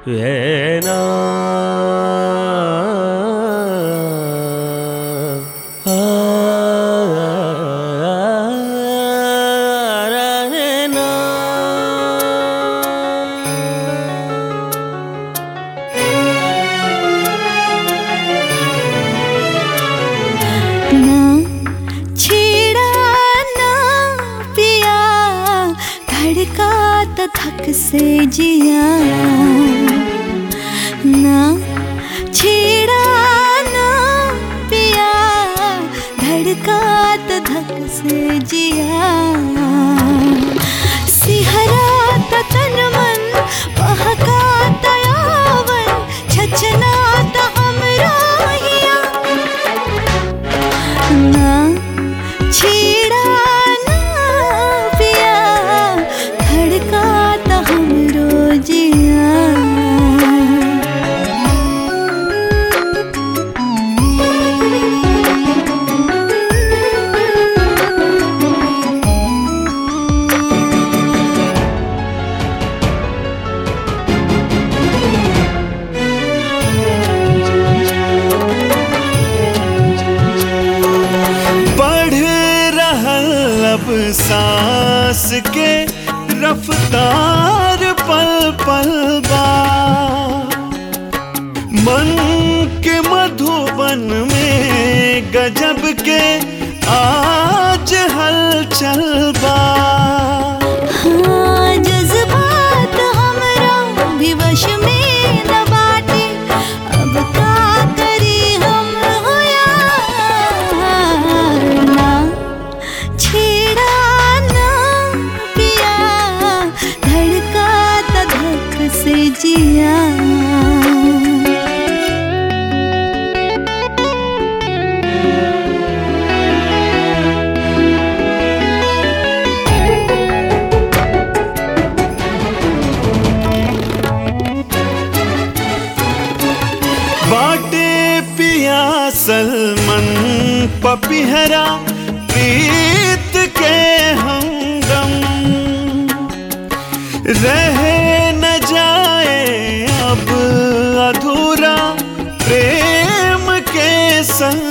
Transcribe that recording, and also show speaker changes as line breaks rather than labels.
ఏనా ఆ, రనేనా.
ना छेड़ा ना पिया धड़का तो थक से जिया ना छेड़ा ना पिया धड़का तो थक से जिया सिहरा तो तन मन बहका तो यावन छचना तो हमरा हिया ना छेड़ा ना पिया धड़का तो हमरो जिया
बढ़ रहल अब सांस के रफ्तार पल पल बा मन के मधुबन में गजब के आज हलचल बा
हाँ जज्बात हमरा भी वश में न बाटे अब का करी हम होया ना छेड़ा ना पिया धड़का त धक से जिया
बाटे पिया सलमन पपिहरा प्रीत के हमदम रह न जाए अब अधूरा प्रेम के संग